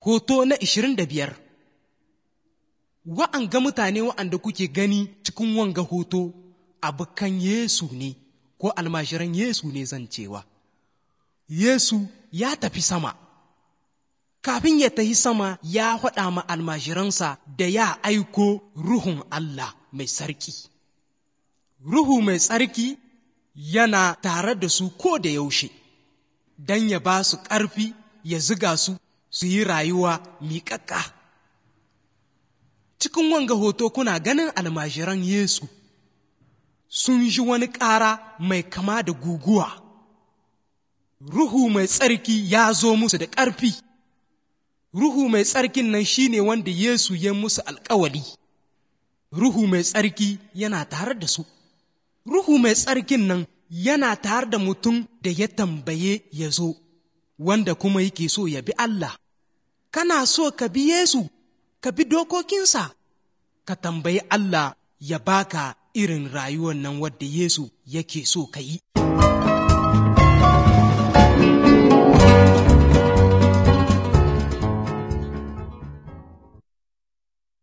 Hoto na ishirin da biyar Wa'anga mutane wa'anda kuke gani cikin wanga hoto abokan Yesu ne ko almashiran Yesu ne zan cewa. Yesu ya tafi sama. Kafin ya tafi sama ya faɗa ma almashiransa da ya aiko Ruhun Allah mai sarki. Ruhu mai tsarki yana tare da su ko da yaushe, don ya ba su ƙarfi ya ziga su su yi rayuwa miƙaƙƙa. Cikin wanga hoto kuna ganin almajiran Yesu sun ji wani ƙara mai kama da guguwa. Ruhu mai tsarki ya zo musu da ƙarfi. Ruhu mai tsarkin nan shi ne wanda Yesu ya musu alƙawali. Ruhu mai tsarki yana tare da su. Ruhu mai tsarkin nan yana tare da mutum da ya tambaye ya zo, wanda kuma yake so ya bi Allah. Kana so ka bi Yesu, ka bi dokokinsa, ka tambayi Allah ya baka irin rayuwar nan wadda Yesu yake so ka yi.